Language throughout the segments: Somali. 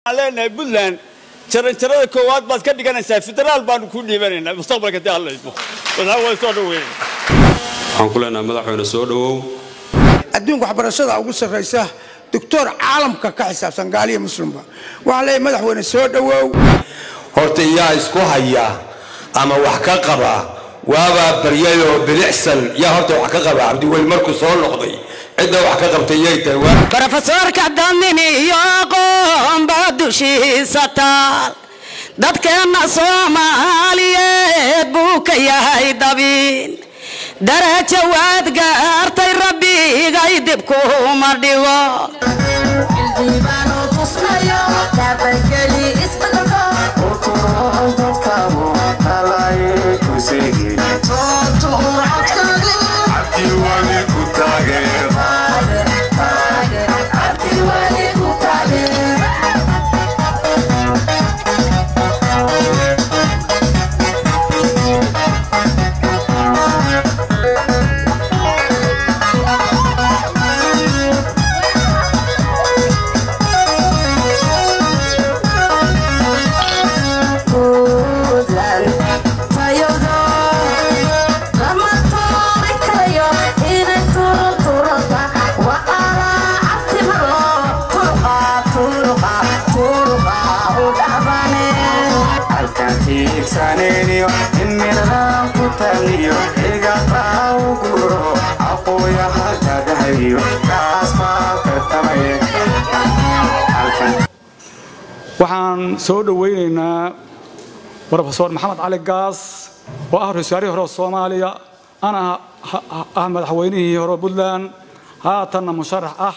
waxaan leenahay puntland jaranjarada koowaad baad ka dhiganaysaa federaal baanu kuu dhiibanaynaa mustaqbalka dii alla idmo madaxa waa soo dhaweyn waxaan ku leenahay madaxweyne soo dhowow adduunka waxbarashada ugu sarraysa doctor caalamka ka xisaabsan gaaliya muslimba waxaan leeyahay madaxweyne soo dhowow horta yaa isku haya ama wax ka qaba waabaa baryayoo bilicsan yaa horta wax ka qaba cabdiweli markuu soo noqday cidda wax ka qabtay yay tahay waa brofesoorka damini iyo aqoonba dushiisa taal dadkeenna soomaaliyeed buu ka yahay dabiin darajo waad gaartay rabbigay dib kuma dhigo waxaan soo dhowaynaynaa brofesor maxamed cali gaas oo ah ra-iisul hore soomaaliya ana ah madaxweynihii hore puntland haatanna musharax ah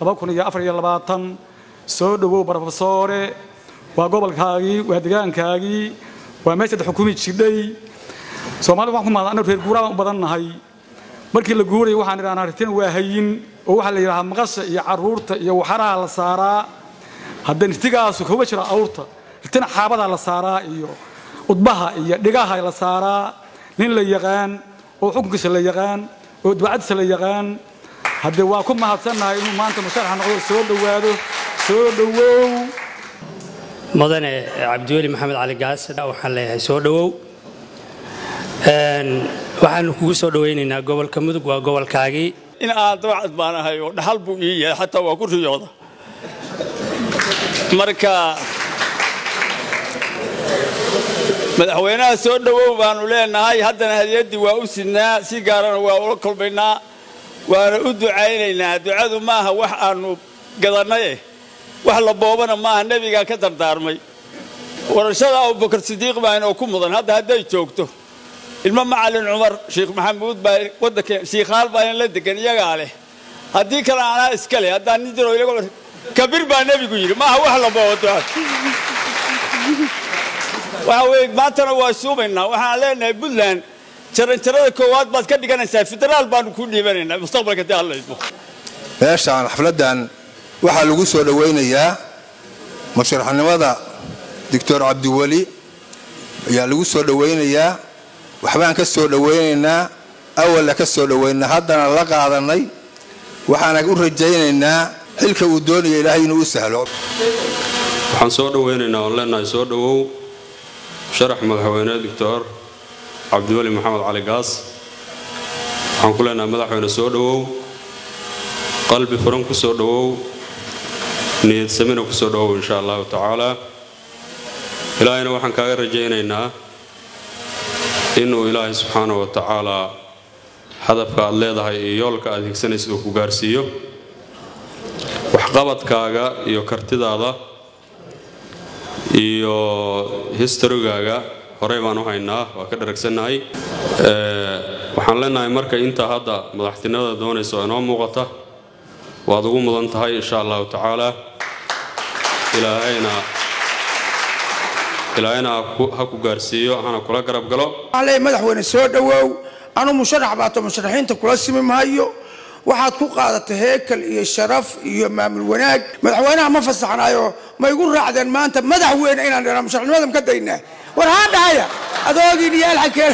soo dhowow brofesore waa gobolkaagii waa degaankaagii waa meeshaad xukumi jidhay soomaalida waxaan ku mahad annagu reer guuraan u badan nahay markii la guurayay waxaan idhahnaa ritin waa hayin oo waxaa la yidhahaa maqasha iyo carruurta iyo waxaraha la saaraa hadda nirtigaasu kuma jiro awrta ritina xaabadaa la saaraa iyo udbaha iyo dhigaha la saaraa nin la yaqaan oo xukunkiisa la yaqaan oo dibacadiisa la yaqaan haddee waa ku mahadsannahay inuu maanta musharaxa noqdo soo dhowaado soo dhowow mudane cabdiweli maxamed cali gaas waxaan leeyahay soo dhowow waxaanu kugu soo dhowaynaynaa gobolka mudug waa gobolkaagii in aan dabacad baan ahay oo dhaxal buu ii yahay xataa waa ku riyooda marka madaxweynaha soo dhowow baanu leenahay haddana hadiyaddii waa u sidnaa si gaarana waa ula kolbaynaa waana u ducaynaynaa ducadu maaha wax aanu gadannaye wax la boobana maaha nebigaa ka dardaarmay warashada abubakar sidiiq baa inoo ku mudan hadda hadday joogto ilmo macalin cumar sheekh maxamuud baa waddanka shiikhaal baa in la degan iyagaa leh haddii kale anaa iska leh haddaan nin jiro iyago kabir baa nebigu yidhi maaha wax la boobo ducada waxa weeye maantana waa suumaynaa waxaan leenahay puntland jaranjarada koowaad baad ka dhiganaysaa federaal baanu kuu dhiibanaynaa mustaqbalka dii alla idmo meeshaan xafladdan waxaa lagu soo dhowaynayaa musharaxnimada doctor cabdiweli ayaa lagu soo dhowaynayaa waxbaan ka soo dhowaynaynaa awalla ka soo dhowaynaa haddana la qaadanay waxaana u rajaynaynaa xilka uu doonaya ilaahay inuu u sahlo waxaan soo dhowaynaynaa oon leenahay soo dhowow sharax madaxweyne doctor cabdiweli maxamed cali gaas waxaan ku leenahay madaxweyne soo dhowow qalbi furan ku soo dhowow niyad samina ku soo dhowow insha allahu tacaala ilaahayna waxaan kaaga rajaynaynaa inuu ilaahay subxaana wa tacaalaa hadafka aad leedahay iyo yoolka aad higsanaysid uu ku gaarsiiyo waxqabadkaaga iyo kartidaada iyo historygaaga horey baan u haynaa waa ka dharagsannahay waxaan leenahay marka intaa hadda madaxtinimada doonaysa oo inoo muuqata waad ugu mudan tahay insha allahu tacaala ilaahayna ilaahayna ha ku gaarsiiyo hana kula garab galo waxaan leeyahay madaxweyne soo dhowow anu musharax baato musharaxiinta kula simi maayo waxaad ku qaadatay heekal iyo sharaf iyo maamul wanaag madaxweynaha ma fasaxnaayo ma igu raacdeen maanta madaxweyne inaan dhanaa musharaxnimadan ka daynaa war haa dhahaya adoogii dhiyaal xagkeen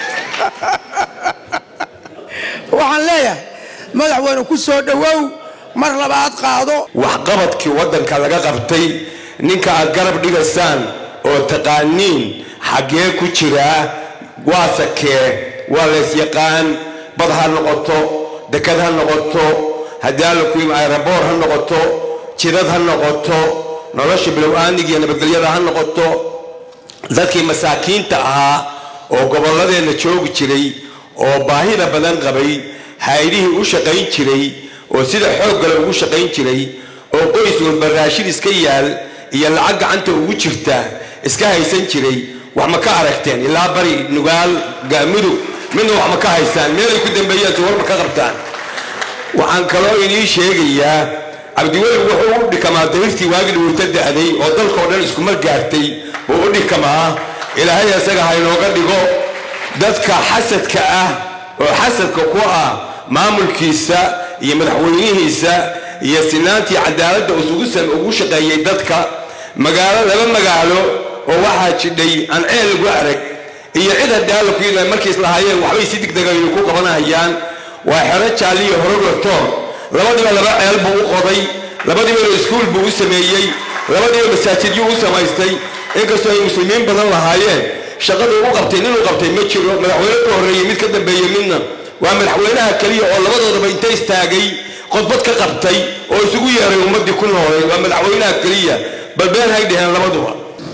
waxaan leeyahay madaxweyne ku soo dhowow mar labaad qaado waxqabadkii waddanka laga qabtay ninka aad garab dhigaysaan oo taqaaniin xaggee ku jiraa waa sakee waa laysyaqaan bad ha noqoto dekad ha noqoto haddii alla ku yimi ayraboor ha noqoto jidad ha noqoto nolosha bilow-aaniga iyo nabadgelyada ha noqoto dadkii masaakiinta ahaa oo gobolladeenna joogi jiray oo baahida badan qabay haydihii u shaqayn jiray oo sida xoog gale ugu shaqayn jiray oo qoys walba raashin iska yaal iyo lacag gacanta ugu jirta iska haysan jiray wax ma ka aragteen ilaa bari nugaal gaamudug midna wax ma ka haysaan meelay ku dambeeyaan war ma ka qabtaan waxaan kaloo inii sheegayaa cabdiweli wuxuu u dhikamaa darirtii waagi dhuurta da'day oo dalkao dhan iskumar gaartay buu u dhikamaa ilaahay isaga ha inooga dhigo dadka xasadka ah oo xasadka ku ah maamulkiisa iyo madaxweynihiisa iyo sinaantii cadaaladda ugu shaqeeyey dadka magaalo laba magaalo oo waxaa jidhay aan ceel lagu arag iyo cid haddii alla ku yidhaa markiis lahaayeen waxbay si degdegaynu ku qabanahayaan waa xero jaaliyo horogator labadiiba laba ceel buu u qoday labadiiba iskuul buu u sameeyey labadiiba masaajidyo u samaystay inkastoo ay muslimiin badan lahaayeen shaqaduu u qabtay ninuu qabtay ma jiro madaxweyne ka horreeyey mid ka dambeeyey midna waa madaxweynaha keliya oo labadoodaba inta istaagay qodbad ka qabtay oo isugu yeeray ummaddii ku noolay waa madaxweynaha keliya bal been hay dheheen labaduba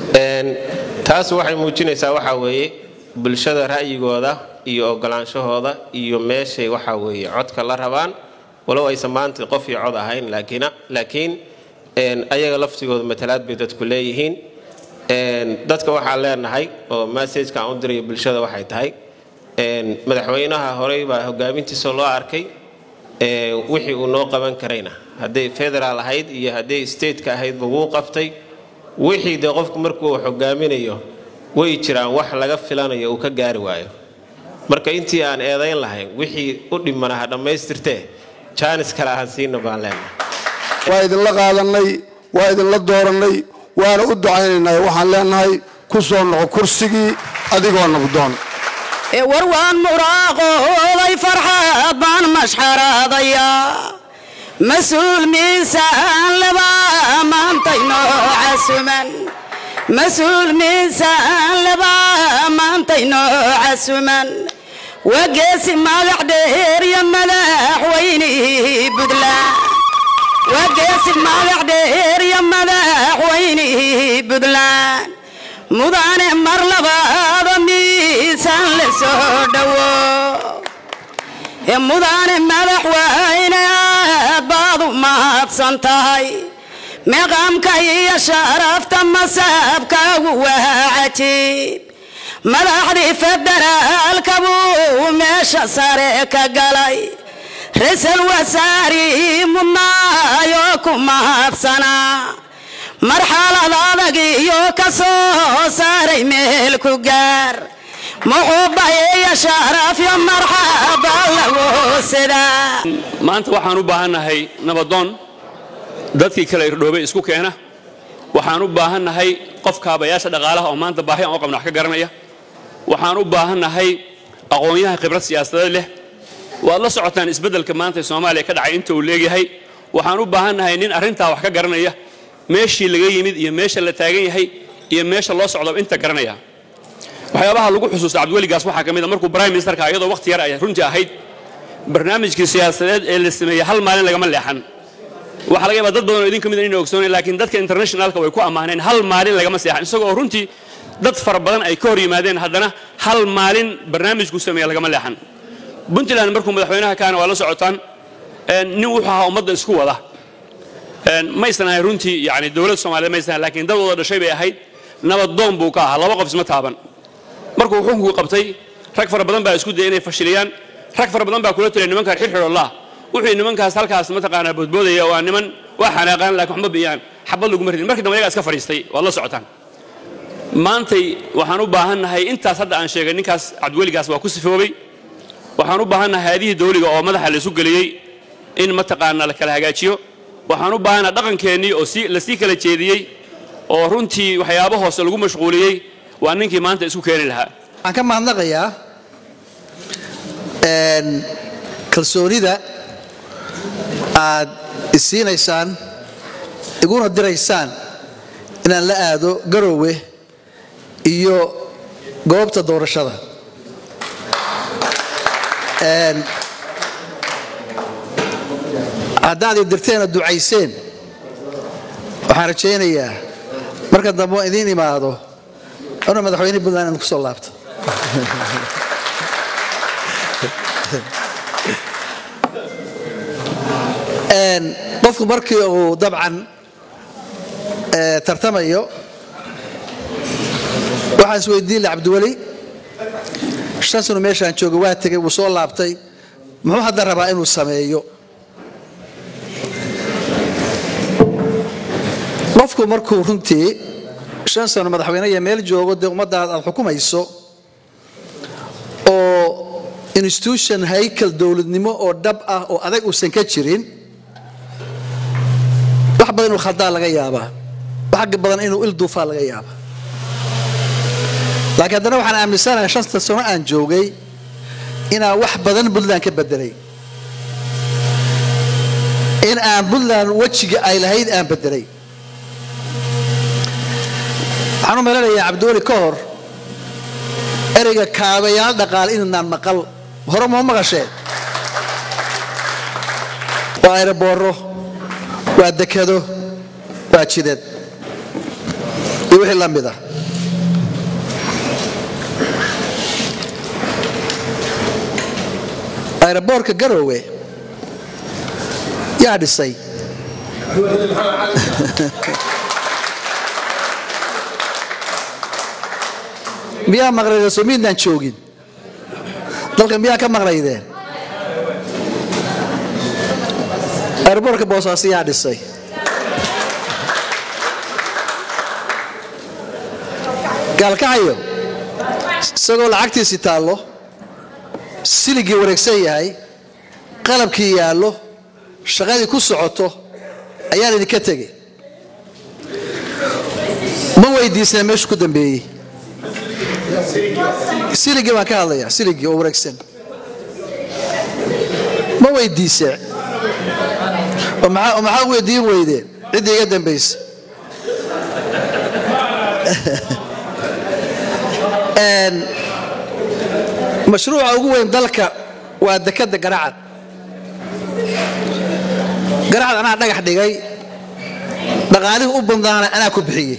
taas waxay muujinaysaa waxaa weeye bulshada ra'yigooda iyo ogolaanshahooda iyo meeshay waxaa weeye codka la rabaan walow aysan maanta qof iyo cod ahayn laakiin ayaga laftigooda matalaad bay dadku leeyihiin dadka waxaan leenahay oo massajka aan u dirayo bulshada waxay tahay madaxweynaha horey baa hogaamintiisa loo arkay wixii uu noo qaban karayna hadday federaal ahayd iyo hadday stateka ahaydba wuu qabtay wixii dee qofku markuu hogaaminayo way jiraan wax laga filanayo uu ka gaari waayo marka intii aan eedayn lahayn wixii u dhimana ha dhammaystirtee jaanis kale ahaan siina baan leenahay waa idinla qaadannay waa idinla doorannay waana u ducaynaynay waxaan leenahay ku soo noqo kursigii adigoo nabdoon war waan muraaqooday farxaad baan mashxaraadayaa mas-uul miisaan laba maantayno casuman mas-uul miisaan laba maantayno casuman waa geesi magac dheer iyo madaxweynihii buntland waa geesi magac dheer iyo madaxweynihii buntland mudane mar labaada miisaan la soo dhowo mudane madaxweyne aad baad u mahadsan tahay meeqaamka iyo sharafta masaabkaagu waa cajiib madaxdii federaalka buu meesha sare ka galay ra-iisul wasaarihii mudnaayoo ku mahadsanaa marxalad adag iyo ka soo saaray meel ku gaar muxuuba iyo sharaf iyo marxaba lagu sidaa maanta waxaan u baahannahay nabadoon dadkii kale irdhoobay isku keena waxaan u baahannahay qof kaabayaasha dhaqaalaha oo maanta baahi aan u qabna wax ka garanaya waxaan u baahannahay aqoon-yahan khibrad siyaasadeed leh waad la socotaan isbeddelka maanta ee soomaaliya ka dhacay inta uu leegyahay waxaan u baahannahay nin arrintaa wax ka garanaya meeshii laga yimid iyo meesha la taagan yahay iyo meesha loo socdo inta garanaya waxyaabaha lagu xusuusta cabdiweligaas waxaa ka mid a markuu prime ministerka iyadoo waqti yar ay runtii ahayd barnaamijkii siyaasadeed ee la sameeyey hal maalin lagama leexan waxaa laga yaabaa dad badan oo idin ka mid inay ogsooneen laakiin dadka internationalka way ku ammaaneen hal maalin lagama seexan isagoo runtii dad fara badan ay ka hor yimaadeen haddana hal maalin barnaamijku sameeya lagama leexan puntland markuu madaxweynaha kaana waa la socotaan nin wuxuu ahaa ummadda isku wada maysan ahayn runtii yani dowlad soomaaliyeed maysan ahayn laakiin dad wada dhashay bay ahayd nabadoon buu ka ahaa laba qof isma taaban markuu xukunkuu qabtay rag fara badan baa isku dayay inay fashiliyaan rag fara badan baa kula talay nimankaan xirxidhollah wuxuu nimankaas halkaas mataqaanaa boodboodaya waa niman waa xanaaqaan laakiin waxma biyaan xabad laguma ridin markii dambe ayagaa iska fadhiistay waad la socotaan maantay waxaan u baahannahay intaas hadda aan sheegay ninkaas cabdiweligaas waa ku sifoobay waxaan u baahannahay haadihii dawliga oo madaxa la isu geliyey in mataqaanaa la kala hagaajiyo waxaan u baahannaha dhaqankeennii oo la sii kala jeediyey oo runtii waxyaabo hoose lagu mashquuliyey waa ninkii maanta isku keeni lahaa waxaan ka mahadnaqayaa kalsoonida aad isiinaysaan iguna diraysaan inaan la aado garoowe iyo goobta doorashada Een, haddaad i dirteena ducayseen waxaan rajaynayaa marka dambe oo idiin imaado inuu madaxweyne puntland aan ku soo laabto Een, qofku markii uu dabcan eh, tartamayo waxaan isweydiin lahaa cabdiweli shan sano meeshaan jooga waa tegay wuu soo laabtay muxuu hadda rabaa inuu sameeyo qofku markuu runtii shan sano madaxweyne iyo meel joogo dee ummaddaada aad xukumayso oo institution haykal dowladnimo oo dhab ah oo adag uusan ka jirin wax badan inuu khaldaa laga yaabaa wax badan inuu il duufaa laga yaabaa laakiin haddana waxaan aaminsanahay shanta sano aan joogay inaan wax badan puntland ka bedelay in aan puntland wejiga ay lahayd aan bedelay waxaan u malanayaa cabdiweli ka hor ereyga kaabayaal dhaqaale inaan maqal hore ma maqasheen waa aerobooro waa dekado waa jidad iyo wixii la mid ah aeroboorka garoowe yaa dhisay miyaa maqlaydeen soo miidnaan joogin dalka miyaa ka maqlaydeen aeroboorka boosaaso yaa dhisay gaalkacayo isagoo lacagtiisi taallo siligii wareegsan yahay qalabkii yaallo shaqadii ku socoto ayaan idinka tegay ma weydiisna meeshu ku dambeeyey siligii baan ka hadlayaa siligii oo wareegsan ma weydiise oo maxaa oo maxaa weydiin weydeen ciddii iga dambaysa Een, mashruuca ugu weyn dalka waa dekada garacad garacad anaa dhagax dhigay dhaqaalihii u badnaana anaa ku bixiyey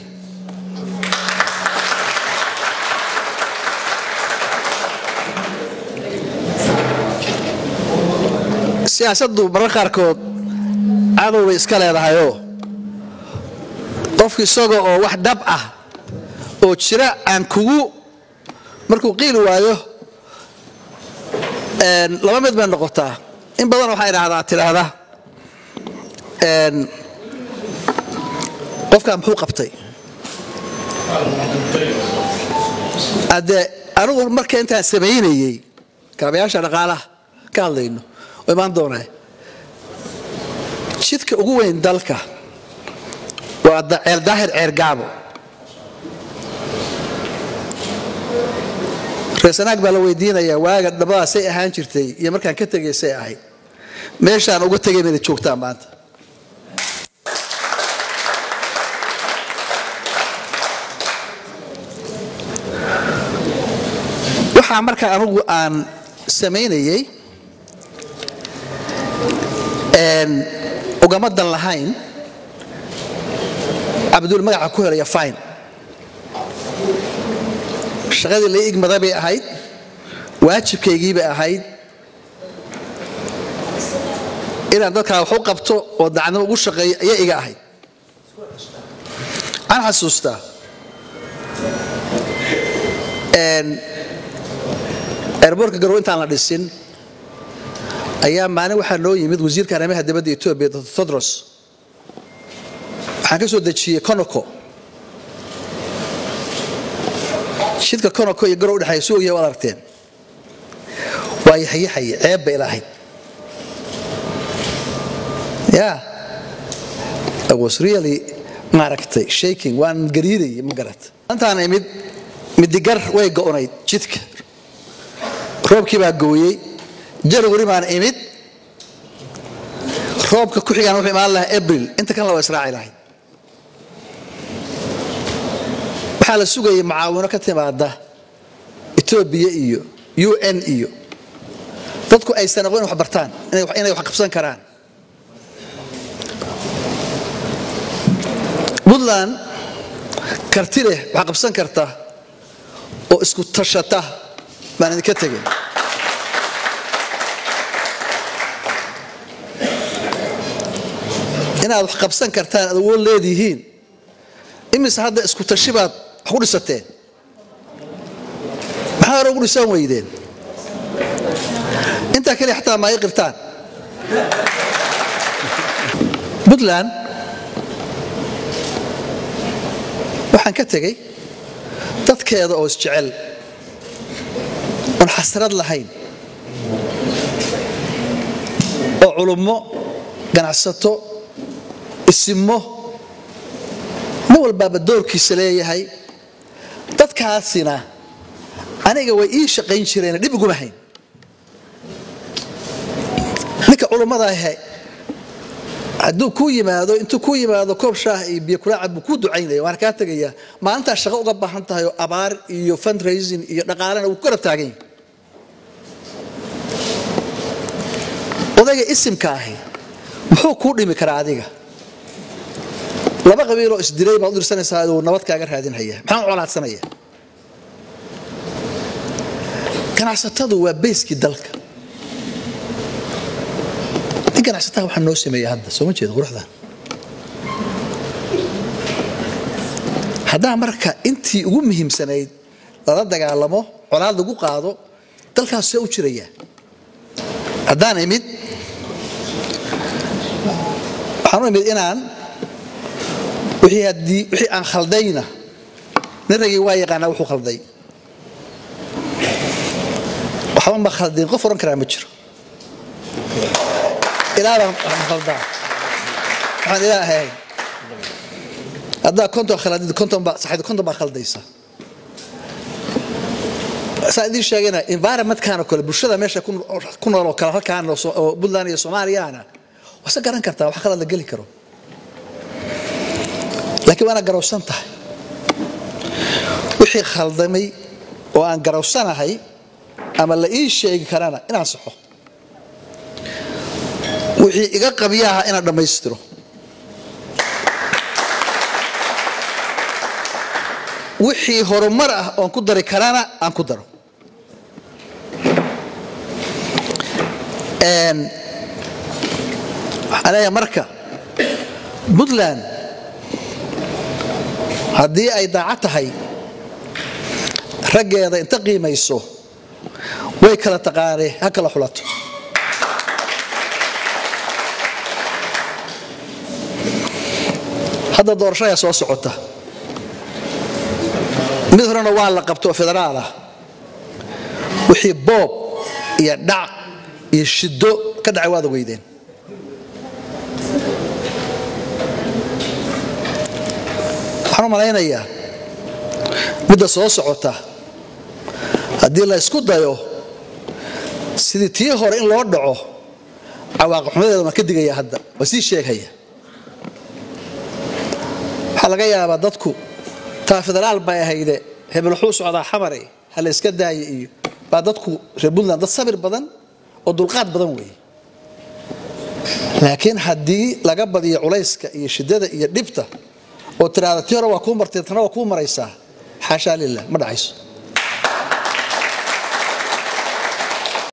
siyaasaddu marar qaarkood cadow bay iska leedahayoo qofku isaga oo wax dhab ah oo jira aan kugu markuu qiili waayo een, laba mid bay noqotaa in badan waxaa idhaahdaa tidhaahda een, qofkaa muxuu qabtay haddee anigu marka intaan samaynayey kaabayaasha dhaqaalaha ka hadlayno oo imaan doonaa jidka ugu weyn dalka waa da- ceel daahir ceer gaabo reesanaag baa la weydiinayaa waaga dhabadaasay ahaan jirtay iyo markaan ka tegay say ahayd meeshaan uga tegay mayna joogtaan maanta waxaa markaa anigu aan samaynayey een, ugama dan lahayn cabdul magaca ku helaya fine shaqadii la igmada bay ahayd waajibkaygii bay ahayd inaan dadkaa wax u qabto oo dacnimo ugu shaqeeyo ayaa iga ahayd waxaan xasuustaa een, airboortka garow intaan la dhisin ayaa maalin waxaa noo yimid wasiirka arrimaha dibadda etoobiya dr todros waxaan ka soo dejiyey conoco jidka conoco iyo garow udhexeeya si ogyahay waad aragteen waa yaxyaxaye ceeb bay lahayd ya I was really maaragtay shaking waan gariirayay ma garat intaan imid midigar way go'onayd jidka roobkii baa gooyey janwari baan imid roobka ku xigaan wuxuu imaan lahaa abril inta kan la waa israaci lahayd waxaa la sugayay macaawino ka timaada etoobiya iyo u n iyo dadku aysan aqoon wax bartaan inay- inay wax qabsan karaan puntland karti leh wax qabsan karta oo isku tashata baan idinka tegin inaad wax qabsan kartaan aad awood leedihiin imise hadda isku tashi baad wax ku dhisateen maxaa hore ugu dhisan weydeen intaa keliya xataa ma ay qirtaan puntland waxaan ka tegey dadkeeda oo isjecel oon xasrad lahayn oo culummo ganacsato isimo nin walbaaba doorkiisa leeyahay dadkaasina aniga way ii shaqayn jireen dhib iguma hayn ninka culummada ahe hadduu kuu yimaado intuu kuu yimaado koob shaah iyo biyo kulaacad buu kuu ducaynaya waan kaa tegayaa maalintaa shaqo uga baahan tahay oo abaar iyo fundraising iyo dhaqaalena wuu ku garab taagan yahay odayga isimka ahi muxuu kuu dhimi karaa adiga laba qabiiloo isdilay baad u dirsanaysaa uu nabad kaaga raadinhaya maxaan u colaadsanaya ganacsatadu waa bayskii dalka nin ganacsataa waxaa noo sameeya hadda soo ma jeeda quruxdan haddaan marka intii ugu muhiimsanayd lala dagaalamo colaad lagu qaado dalkaas see u jiraya haddaan imid waxaan u imid inaan wixii haddii wixii aan khaldayna nin ragii waa yaqaanaa wuxuu khalday waxba ma khaldin qof oran karaa ma jiro ilaa baan waxaan khaldaa waxaan ilaa ahayn haddaa konton khaladid konton baa saxid konton baa khaldaysa saa idiin sheegayna environmentkan oo kale bulshada meesha ku- ku nool oo kale halkaan oo so- oo puntland iyo soomaaliyana wase garan kartaa wax khalad la geli karo laakiin waana garowsan tahay wixii khaldamay oo aan garowsanahay ama la ii sheegi karana inaan saxo wixii iga qabyaha inaan dhammaystiro wixii horumar ah oon ku dari karana aan ku daro Een, waxaan leeyahay marka puntland haddii ay daacad tahay raggeeda inta qiimayso way kala taqaanee ha kala xulato hadda doorashaya soo socota mid horena waa la qabto oo federaal ah wixii boob iyo dhac iyo shiddo ka dhacay waad ogeydeen waxaan u malaynayaa midda soo socota haddii la isku dayo sidii tii hore in loo dhaco cawaaqixumadeeda waan ka digaya hadda waa sii sheegaya waxaa laga yaabaa dadku taa federaal bay ahayde hebel wuxuu socdaa xamare ha la iska daaye iyo baa dadku reer puntland dad sabir badan oo dulqaad badan weeye laakiin haddii laga badiyo culayska iyo shiddada iyo dhibta oo tiraahda tii hore waa kuu martay tana waa kuu maraysaa xaashaa lilah ma dhacayso